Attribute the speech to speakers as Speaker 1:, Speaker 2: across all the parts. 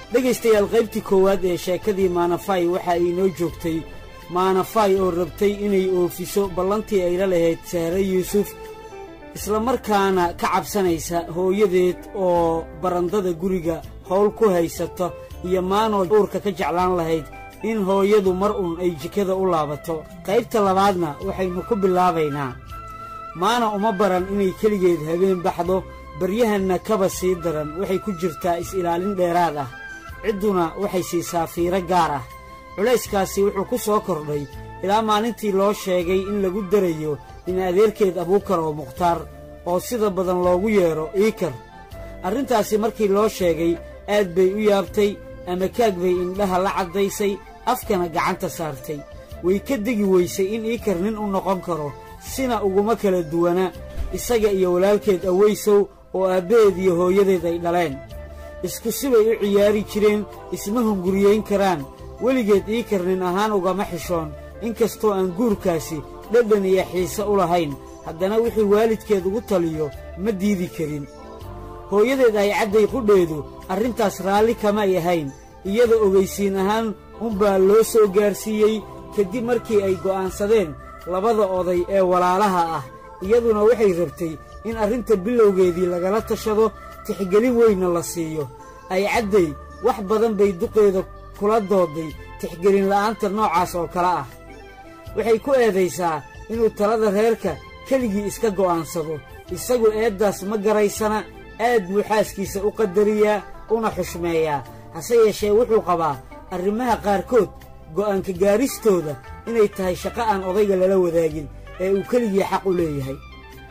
Speaker 1: dhegaystayaal qaybtii koowaad ee sheekadii maanafay waxa ay inoo joogtay maanafay oo rabtay inay oofiso ballantii ayla lahayd sahre yuusuf isla markaana ka cabsanaysa hooyadeed oo barandada guriga howl ku haysata iyo maanoo uurka ka jeclaan lahayd in hooyadu mar uun ay jikada u laabato qaybta labaadna waxaynu ku bilaabaynaa maana uma baran inay keligeed habeen baxdo baryahanna kaba sii daran waxay ku jirtaa is-ilaalin dheeraad ah cidduna waxay siisaa fiiro gaar ah culayskaasi wuxuu ku soo kordhay ilaa maalintii loo sheegay in lagu darayo in adeerkeed abuukar oo mukhtaar oo sida badan loogu yeedho iikar arrintaasi markii loo sheegay aad bay u yaabtay ama kaag bay indhaha la caddaysay afkana gacanta saartay way ka degi weysay in iikar nin u noqon karo sina uguma kala duwana isaga iyo walaalkeed awaysow oo aabbaheed iyo hooyadeed ay dhaleen isku sibay u ciyaari jireen isma hunguriyeyn karaan weligeed iikar nin ahaan ugama xishoon inkastoo aan guurkaasi dhadhan iyo xiise u lahayn haddana wixii waalidkeed ugu taliyo ma diidi karin hooyadeed ay cadday qudheedu arrintaas raalli kamay ahayn iyada ogaysiin ahaan unbaa loo soo gaarsiiyey kadib markii ay go'aansadeen labada oday ee walaalaha ah iyaduna waxay rabtay in arrinta bilowgeedii lagala tashado tixgelin weynna la siiyo ay cadday wax badan bay duqeeda kula dooday tixgelin la'aanta noocaas oo kale ah waxay ku eedaysaa inuu talada reerka keligii iska go'aansado isagu eeddaas ma garaysana aad buu xaaskiisa u qadariyaa una xushmeeyaa hase yeeshee wuxuu qabaa arrimaha qaarkood go'aanka gaaristooda inay tahay shaqo aan odayga lala wadaagin ee uu keligii xaq u leeyahay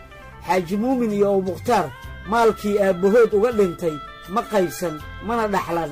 Speaker 1: xaaji muumin iyo ow mukhtaar maalkii aabbahood uga dhintay ma qaybsan mana dhaxlan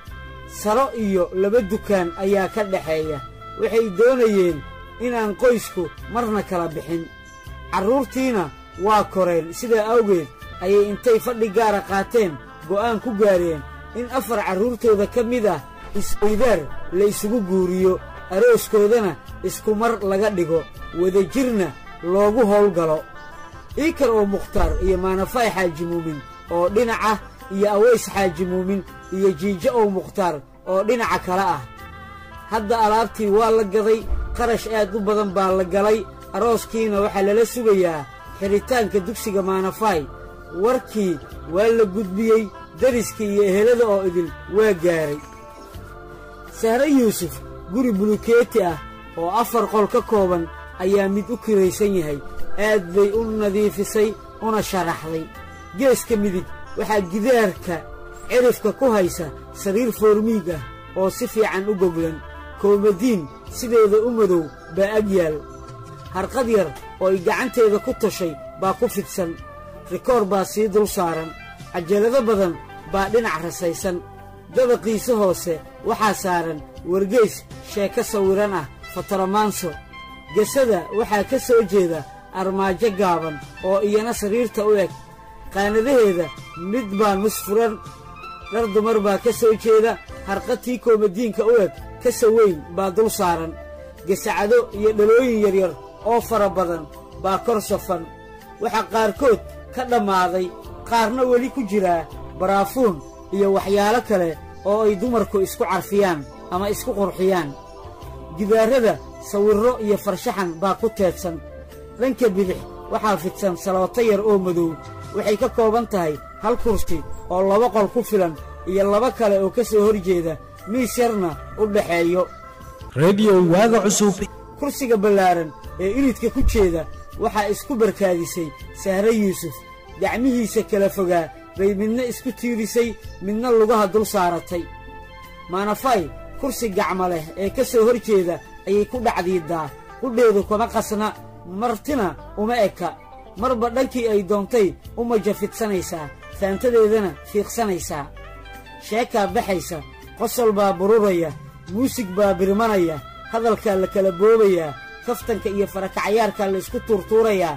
Speaker 1: saro iyo laba dukaan ayaa ka dhaxeeya waxay doonayeen inaan qoysku marna kala bixin carruurtiina waa koreen sidaa awgeed ayay intay fadhi gaara qaateen go'aan ku gaareen in afar carruurtooda ka mid ah isweydaar la isugu guuriyo arooskoodana isku mar laga dhigo wadajirna loogu howlgalo iikar oo mukhtaar iyo maanafay xaaji muumin oo dhinaca iyo aways xaaji muumin iyo jiijo ow mukhtaar oo dhinaca kale ah hadda alaabtii waa la gaday qarash aad u badan baa la galay arooskiina waxaa lala sugayaa xidhitaanka dugsiga maanafay warkii waa la gudbiyey dariskii iyo ehelada oo idil waa gaaray sahre yuusuf guri bulukeeti ah oo afar qol ka kooban ayaa mid u kiraysan yahay aad bay u nadiifisay una sharaxday geeska midig waxaa gidaarka cirifka ku haysa sariir foormiig ah oo si fiican u goglan koomadiin sideeda u madow baa ag yaal harqad yar oo ay gacanteeda ku tashay baa ku fidsan rikoor baa sii dul saaran cajalado badan baa dhinac rasaysan dabaqiisa hoose waxaa saaran wargeys sheeko sawiran ah fatoromaanso gesada waxaa ka soo jeeda armaajo gaaban oo iyana sariirta u eg qaanadaheeda mid baa nus furan dhar dumar baa ka soo jeeda harqadtii koomadiinka u eg kasa weyn baa dul saaran gesacado iyo dhalooyin yaryar oo fara badan baa kor safan waxaa qaarkood ka dhammaaday qaarna weli ku jiraa baraafuun iyo waxyaalo kale oo ay dumarku isku carfiyaan ama isku qurxiyaan gidaarrada sawirro iyo farshaxan baa ku teedsan dhanka bidix waxaa fidsan salooto yar oo madow waxay ka kooban tahay hal kursi oo laba qol ku filan iyo laba kale oo ka soo hor jeeda miis yarna u dhaxeeyo
Speaker 2: rediyo waaga cusub
Speaker 1: kursiga ballaaran ee iridka ku jeeda waxaa isku barkaadisay sahre yuusuf gacmihiisa kala fogaa bay midna isku tiirisay midna lugaha dul saaratay maanafay kursi gacma leh ee ka soo hor jeeda ayay ku dhacdiiddaa qudheedu kama qasna martina uma eka marba dhankii ay doontay u majafidsanaysaa faantadeedana fiiqsanaysaa sheekaa baxaysa qosol baa bururaya muusig baa birmanaya hadalkaa la kala boobayaa kaftanka iyo farakacyaarkaa la isku tuurtuurayaa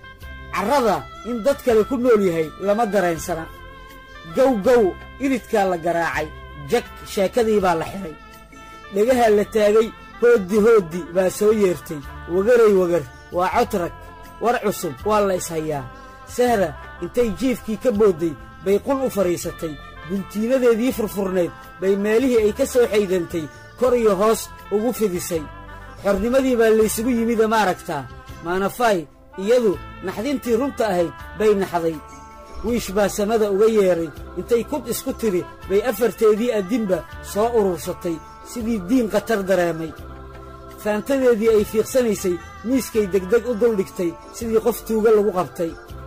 Speaker 1: carrada in dad kale ku nool yahay lama dareensana gow gow iridkaa la garaacay jag sheekadii baa la xidhay dhegahaa la taagay hooddi hooddi baa soo yeertay wagaray wagar waa codrag war cusub waa la ishayaa sahra intay jiifkii ka boodday bay qul u fadhiisatay guntiinadeedii furfurnayd bay meelihii ay ka soo xaydantay kor iyo hoos ugu fidisay xornimadii baa laysugu yimida ma aragtaa maanafay iyadu naxdintii runta ahayd bay naxday wiish baa samada uga yeedhay intay kud isku tidhi bay afarteedii addinba soo urursatay sidii diin khatar dareemay faantadeedii ay fiiqsanaysay miiskay degdeg u duldhigtay sidii qof tuuga lagu qabtay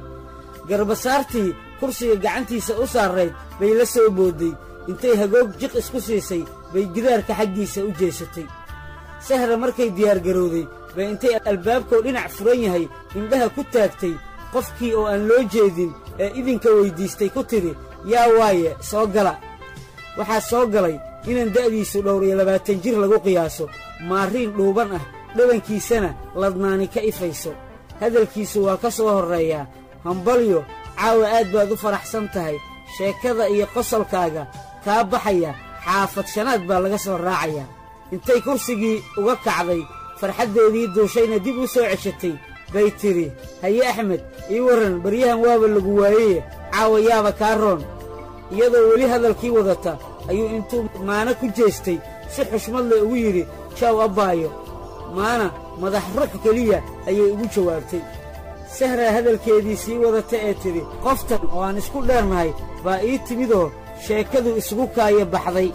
Speaker 1: garbasaartii kursiga gacantiisa u saarrayd bay la soo boodday intay hagoog jiq isku siisay bay gidaarka xaggiisa u jeesatay sahra markay diyaargarowday bay intay albaabkoo dhinac furan yahay indhaha ku taagtay qofkii oo aan loo jeedin ee idinka weyddiistay ku tidhi yaa waaye soo gala waxaa soo galay inaan da'diisu dhowr iyo labaatan jir lagu qiyaaso maariin dhuuban ah dhabankiisana ladnaani ka ifayso hadalkiisu waa ka soo horreeyaa hambalyo caawa aad baad u faraxsan tahay sheekada iyo qosolkaaga kaa baxaya xaafad shanaad baa laga soo raacayaa intay kursigii uga kacday farxaddeedii duushayna dib u soo ceshatay bay tidhi haye axmed ii warran baryahan waaba lagu waayeye caawa yaaba kaa roon iyadoo weli hadalkii wadata ayuu intuu maana ku jeestay si xushmad leh ugu yidhi jaaw abbaayo maana madax ruux keliya ayay ugu jawaabtay sahraa hadalkeedii sii wadata ee tidhi qoftan oo aan isku dheernahay baa ii timidoo sheekadu isugu kaaya baxday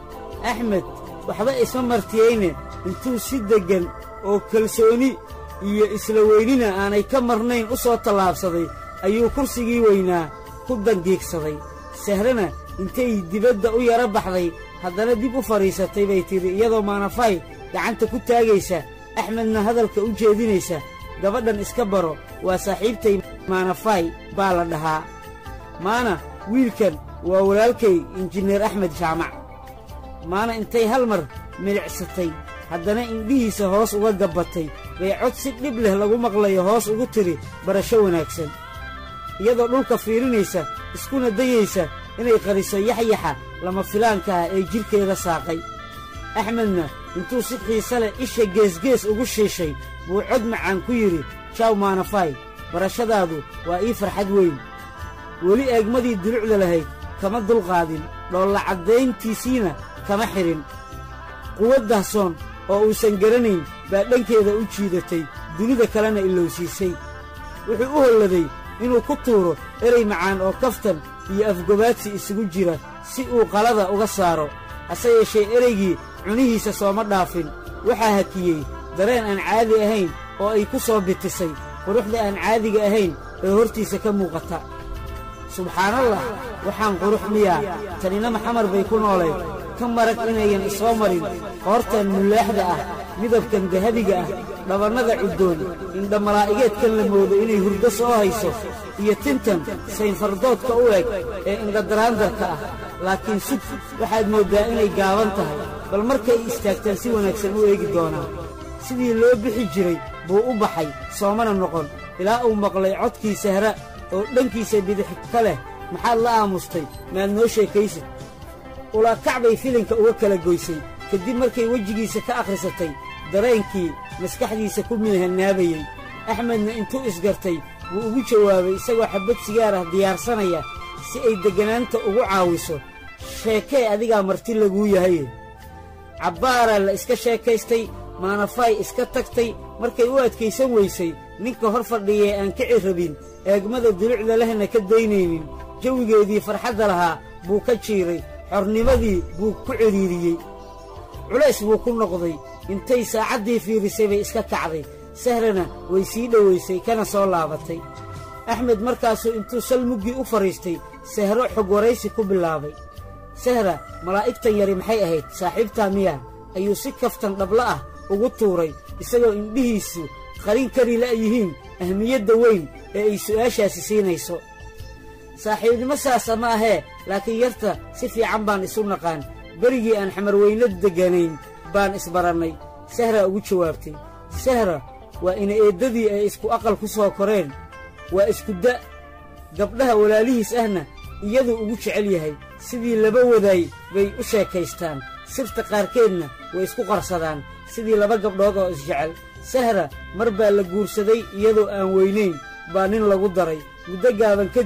Speaker 1: axmed waxba isma martiyeyne intuu si deggan oo kalsooni iyo isla weynina aanay ka marnayn u soo tallaabsaday ayuu kursigii weynaa ku dangiigsaday sahrana intay dibadda u yara baxday haddana dib u fadhiisatay bay tidhi iyadoo maanafay gacanta ku taagaysa axmedna hadalka u jeedinaysa gabadhan iska baro waa saaxiibtay maanafay baa la dhahaa maana wiilkan waa walaalkay injineer axmed jaamac maana intay hal mar milicsatay haddana indhihiisa hoos uga gabbatay bay cod si dhib leh lagu maqlayo hoos ugu tidhi barasho wanaagsan iyadoo dhulka fiirinaysa iskuna dayaysa inay qariso yaxyaxa lama filaanka ah ee jidhkeeda saaqay axmedna intuu si xiise leh isha geesgees ugu shiishay buu cod macaan ku yidhi jaaw maanafay barashadaadu waa ii farxad weyn weli eegmadii dulucda lahayd kama dulqaadin dhoolla caddayntiisiina kama xidhin quwad dahsoon oo uusan garanayn baa dhankeeda u jiidatay dunida kalena ilowsiisay wuxuu u holladay inuu ku tuuro erey macaan oo kaftan iyo afgobaadsi isugu jira si uu qalada uga saaro hase yeeshee ereygii cunihiisa sooma dhaafin waxaa hakiyey dareen aan caadi ahayn oo ay ku soo bitisay quruxda aan caadiga ahayn ee hortiisa ka muuqata subxaanallah waxaan qurux miyaa tanina maxamar bay ku noolayd ka marag inayan isoo marin qoortan mulaaxda ah midabkan dahabiga ah dhabannada cuddoon indha malaa'igeedkan la moodo inay hurdo soo hayso iyo tintan saynfardoodka u eg ee indhadaraandarka ah laakiin sug waxaad mooddaa inay gaaban tahay bal markay istaagtaan si wanaagsan u eegi doonaa sidii loo bixi jiray buu u baxay soomana noqon ilaa uu maqlay codkii sahra oo dhankiisa bidix ka leh maxaad la aamustay maad noo sheekaysid ulaakac bay filinka uga kala goysay kadib markay wejigiisa ka akhrisatay dareenkii maskaxdiisa ku minhanaabayey axmedna intuu isgartay wuu ugu jawaabay isagoo xabbad sigaar ah diyaarsanaya si ay degganaanta ugu caawiso sheekee adigaa marti laguu yahaye cabbaaraa la iska sheekaystay maanafay iska tagtay markay u adkaysan weysay ninka hor fadhiyee aan kici rabin eegmada dulucda lehna ka daynaynin jawigeedii farxadda lahaa buu ka jiiray xornimadii buu ku cidhiiriyey culays buu ku noqday intay saacaddii fiirisay bay iska kacday sahrana way sii dhowaysay kana soo laabatay axmed markaasuu intuu sal muggii u fadhiistay sahro xog waraysi ku bilaabay sahra malaa'igtan yari maxay ahayd saaxiibtaa miyaa ayuu si kaftan dhabla ah ugu tuuray isagoo indhihiisu qarin kari la'yihiin ahmiyadda weyn ee ay su'aashaasi siinayso saaxiibnimo saasa ma ahee laakiin yarta si fiican baan isu naqaan berigii aan xamarweyno degganayn baan isbarannay sahraa ugu jawaabtay sahra waa ina eeddadii ay isku aqal ku soo koreen waa isku da' gabdhaha walaalihiis ahna iyaduu ugu jecel yahay sidii laba wadaay bay u sheekaystaan sirta qaarkeedna way isku qarsadaan sidii laba gabdhood oo isjecel sahra mar baa la guursaday iyadoo aan weynayn baa nin lagu daray muddo gaaban kadib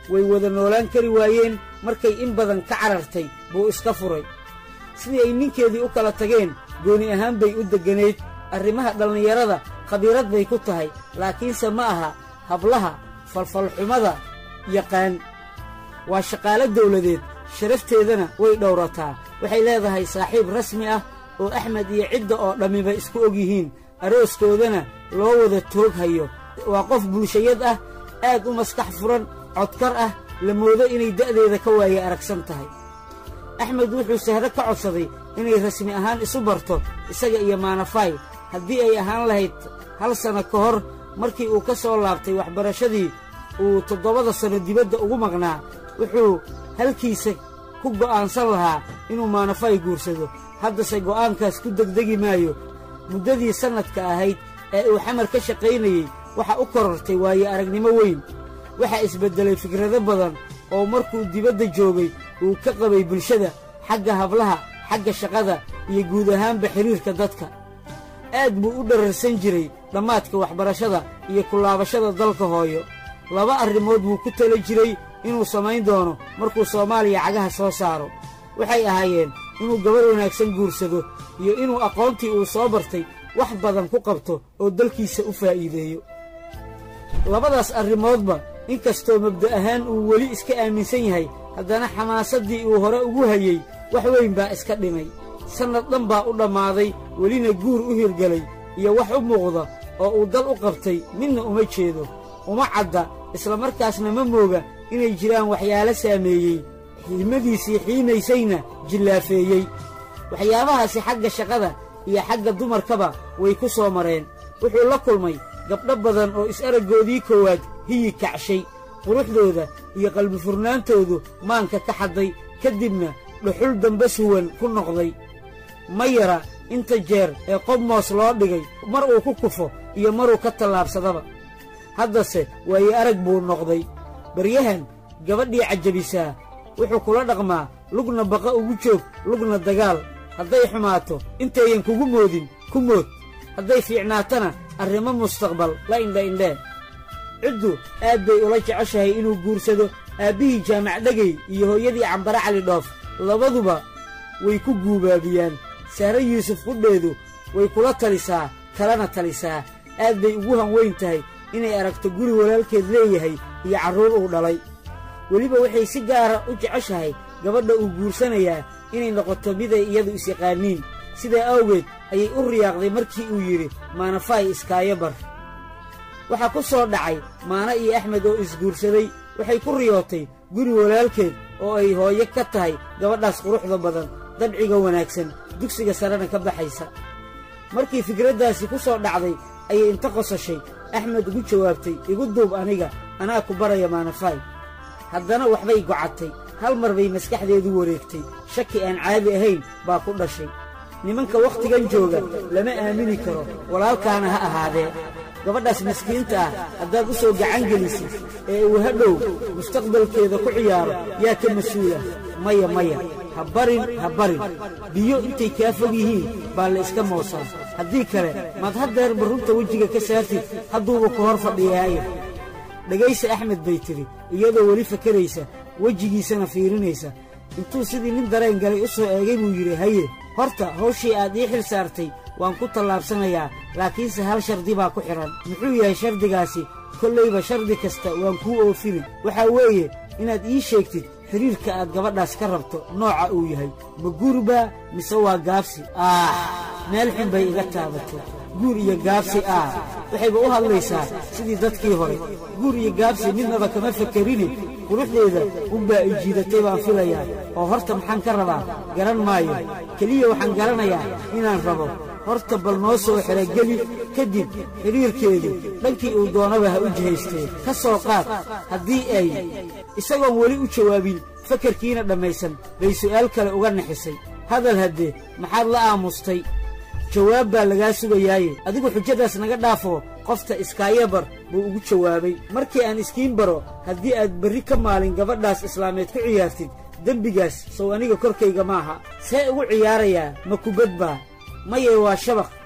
Speaker 1: way wada noolaan kari waayeen markay in badan ka carartay buu iska furay sidii ay ninkeedii u kala tageen gooni ahaan bay u degganayd arrimaha dhallinyarada khabiirad bay ku tahay laakiinse ma aha hablaha falfalxumada yaqaan waa shaqaalo dawladeed sharafteedana way dhowrataa waxay leedahay saaxiib rasmi ah oo axmed iyo cidda oo dhammiba isku og yihiin arooskoodana loo wada toog hayo waa qof bulshayad ah aad u maskax furan codkar ah la moodo inay da'deeda ka waaye aragsan tahay axmed wuxuu sahro ka codsaday inay rasmi ahaan isu barto isaga iyo maanafaay haddii ay ahaan lahayd hal sanno ka hor markii uu ka soo laabtay waxbarashadii uu toddobada sanno dibadda ugu maqnaa wuxuu halkiisa ku go'aansan lahaa inuu maanafaay guursado haddase go'aankaas ku degdegi maayo muddadii sannadka ahayd ee uu xamar ka shaqaynayey waxa u korortay waaye aragnimo weyn waxaa isbeddelay fikrado badan oo markuu dibadda joogay uu ka qabay bulshada xagga hablaha xagga shaqada iyo guud ahaanba xidhiirka dadka aad buu u dhararsan jiray dhammaadka waxbarashada iyo kulaabashada dalka hooyo laba arrimood buu ku tala jiray inuu samayn doono markuu soomaaliya cagaha soo saaro waxay ahaayeen inuu gabar wanaagsan guursado iyo inuu aqoontii uu soo bartay wax badan ku qabto oo dalkiisa u faa'iideeyo labadaas arrimoodba inkastoo mabda' ahaan uu weli iska aaminsan yahay haddana xamaasaddii uu hore ugu hayey wax weyn baa iska dhimay sannad dhan baa u dhammaaday welina guur u hirgelay iyo wax u muuqda oo uu dal u qabtay midna uma jeedo uma cadda islamarkaasna ma mooga inay jiraan waxyaalo saameeyey xiimadiisii xiimaysayna jillaafeeyey waxyaabahaasi xagga shaqada iyo xagga dumarkaba way ku soo mareen wuxuu la kulmay gabdho badan oo is-araggoodii koowaad hiyi kacshay quruxdooda iyo qalbifurnaantoodu maanka ka xadday ka dibna dhuxul dambe suwan ku noqday ma yara inta jeer ee qob moos loo dhigay mar uu ku kufo iyo maruu ka tallaabsadaba haddase waaye arag buu noqday baryahan gabadhii cajabisaa wuxuu kula dhaqmaa lugna baqa ugu joog lugna dagaal hadday xumaato intayan kugu moodin ku mood hadday fiicnaatana arrimo mustaqbal la indha-indhee ciddu aad bay ula jeceshahay inuu guursado aabbihii jaamac dhegey iyo hooyadii cambare cali dhoof labaduba way ku guubaabiyaan sahre yuusuf qudheedu way kula talisaa kalena talisaa aad bay ugu hanweyn tahay inay aragto guri walaalkeed leeyahay iyo carruur uu dhalay weliba waxay si gaara u jeceshahay gabadha uu guursanayaa inay noqoto miday iyadu is-yaqaaniin sidaa awgeed ayay u riyaaqday markii uu yidhi maanafaay iskaayo bar waxaa ku soo dhacay maana iyo axmed oo isguursaday waxay ku riyootay guri walaalkeed oo ay hooyo ka tahay gabadhaas quruxda badan dabciga wanaagsan dugsiga sarena ka baxaysa markii fikraddaasi ku soo dhacday ayay inta qosashay axmed ugu jawaabtay igu duub aniga anaa ku baraya maanafaay haddana waxbay gocatay hal mar bay maskaxdeedu wareegtay shaki aan caadi ahayn baa ku dhashay nimanka wakhtigan jooga lama aamini karo walaalkaana ha ahaadee gabadhaas miskiinta ah haddaad u soo gacan gelisid ee uu hadhow mustaqbalkeeda ku ciyaaro yaa ka mas-uula maya maya ha barin ha barin biyo intay kaa fog yihiin baa la iska moosaa haddii kale maad haddeerba runta wejiga ka saartid hadduuba ku hor fadhiyaayo dhegaysa axmed bay tidhi iyadoo weli fakaraysa wejigiisana fiirinaysa intuu sidii nin dareen galay u soo eegay buu yidhi haye horta hawshii aad ii xil saartay waan ku tallaabsanayaa laakiinse hal shardi baa ku xidhan muxuu yahay shardigaasi kollayba shardi kasta waan kuu oofinin waxaa weeye inaad ii sheegtid xidhiirka aad gabadhaas ka rabto nooca uu yahay ma guurbaa mise waa gaabsi aah meel xun bay iga taabatay guur iyo gaabsi ah waxayba u hadlaysaa sidii dadkii hore guur iyo gaabsi midnaba kama fakerine quruxdeeda unbaa i jiidatay baan filayaa oo horta maxaan ka rabaa garan maayo keliya waxaan garanayaa inaan rabo horta bal noo soo xerogeli kadib xidhiirkeedu dhankii uu doonaba ha u jihaystee ka soo qaad haddii ay isagoon weli u jawaabin fakarkiina dhammaysan bay su'aal kale uga nixisay hadal haddee maxaad la aamustay jawaab baa lagaa sugayaaye adigu xujadaas naga dhaafoo qofta iskaayabar buu ugu jawaabay markii aan iskiin baro haddii aad berri ka maalin gabadhaas islaameed ku ciyaartid dembigaas sow aniga korkayga maaha see ugu ciyaarayaa ma kubad baa maye waa shabaq